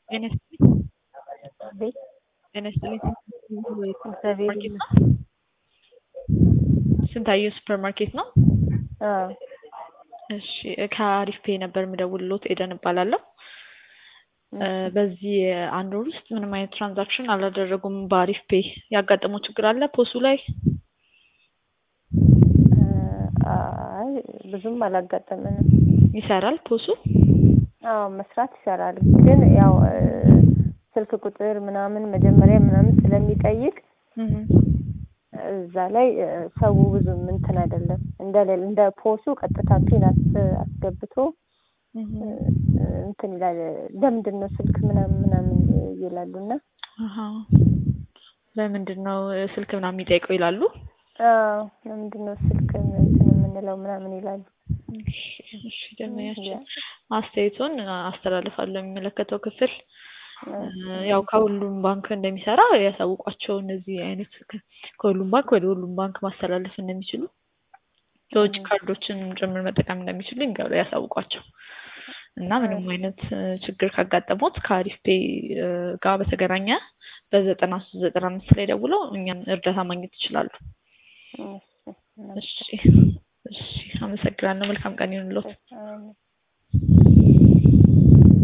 ጤና ይስጥልኝ። ቤት ጤና ይስጥልኝ። እግዚአብሔር ማርኬት ነው? ስንታየሁ ሱፐር ማርኬት ነው? አዎ እሺ ከአሪፍ ፔ ነበር የምደውልሎት ኤደን እባላለሁ። በዚህ አንድ ወር ውስጥ ምንም አይነት ትራንዛክሽን አላደረጉም በአሪፍ ፔ ያጋጠመው ችግር አለ ፖሱ ላይ? አይ ብዙም አላጋጠመንም። ይሰራል ፖሱ? አዎ መስራት ይሰራል። ግን ያው ስልክ ቁጥር ምናምን መጀመሪያ ምናምን ስለሚጠይቅ እዛ ላይ ሰው ብዙም እንትን አይደለም። እንደ እንደ ፖሱ ቀጥታ ፒን አስገብቶ እንትን ይላል። ለምንድን ነው ስልክ ምናምን ምናምን ይላሉና ለምንድን ነው ስልክ ምናምን የሚጠይቀው ይላሉ? አዎ ለምንድን ነው ስልክ እንትን የምንለው ምናምን ይላሉ። እሺ ደንበኛችን አስተያየቱን አስተላልፋለሁ የሚመለከተው ክፍል ያው ከሁሉም ባንክ እንደሚሰራ ያሳውቋቸው። እነዚህ አይነት ከሁሉም ባንክ ወደ ሁሉም ባንክ ማስተላለፍ እንደሚችሉ የውጭ ካርዶችን ጭምር መጠቀም እንደሚችሉ ይንገሩ ያሳውቋቸው እና ምንም አይነት ችግር ካጋጠሙት ከአሪፍ ፔ ጋር በተገናኘ በዘጠና ሶስት ዘጠና አምስት ላይ ደውለው እኛን እርዳታ ማግኘት ይችላሉ። እሺ እሺ፣ አመሰግናለሁ። መልካም ቀን ይሁንልዎት።